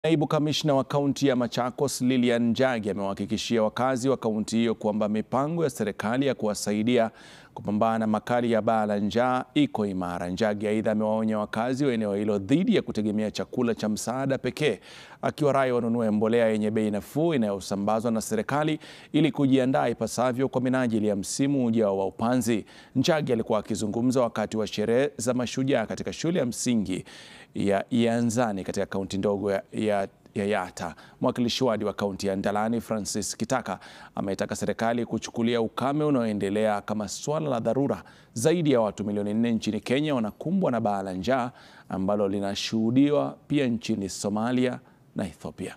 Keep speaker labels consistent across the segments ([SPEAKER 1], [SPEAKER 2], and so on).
[SPEAKER 1] Naibu kamishna wa kaunti ya Machakos Lilian Njagi amewahakikishia wakazi wa kaunti hiyo kwamba mipango ya serikali ya kuwasaidia kupambana na makali ya baa la njaa iko imara. Njagi aidha amewaonya wakazi wa eneo hilo dhidi ya kutegemea chakula cha msaada pekee, akiwarai wanunue mbolea yenye bei nafuu inayosambazwa na serikali ili kujiandaa ipasavyo kwa minajili ya msimu ujao wa upanzi. Njagi alikuwa akizungumza wakati wa sherehe za Mashujaa katika shule ya msingi ya Ianzani katika kaunti ndogo ya, ya ya Yatta. Mwakilishi wadi wa kaunti ya Ndalani Francis Kitaka ametaka serikali kuchukulia ukame unaoendelea kama suala la dharura. Zaidi ya watu milioni nne nchini Kenya wanakumbwa na baa la njaa ambalo linashuhudiwa pia nchini Somalia na Ethiopia.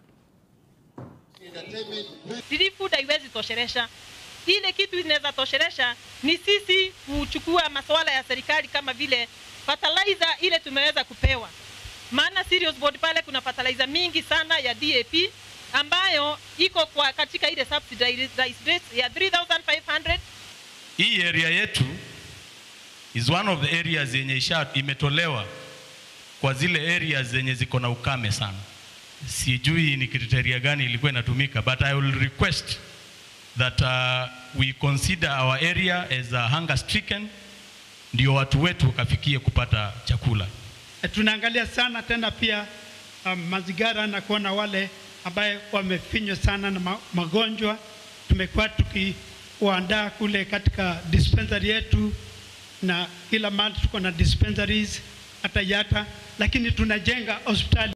[SPEAKER 2] Free food haiwezi tosheresha. Ile kitu inaweza tosheresha ni sisi kuchukua masuala ya serikali kama vile fertilizer ile tumeweza kupewa maana Sirius Board pale kuna fertilizer mingi sana ya DAP ambayo iko kwa katika ile subsidized rate ya 3500
[SPEAKER 3] Hii area yetu is one of the areas yenye isha imetolewa kwa zile areas zenye ziko na ukame sana. Sijui ni kriteria gani ilikuwa inatumika, but I will request that uh, we consider our area as a hunger stricken, ndio watu wetu wakafikie kupata chakula.
[SPEAKER 4] Tunaangalia sana tena pia um, mazingira na kuona wale ambaye wamefinywa sana na ma magonjwa. Tumekuwa tukiwaandaa kule katika dispensary yetu, na kila mahali tuko na dispensaries hata Yatta, lakini tunajenga hospitali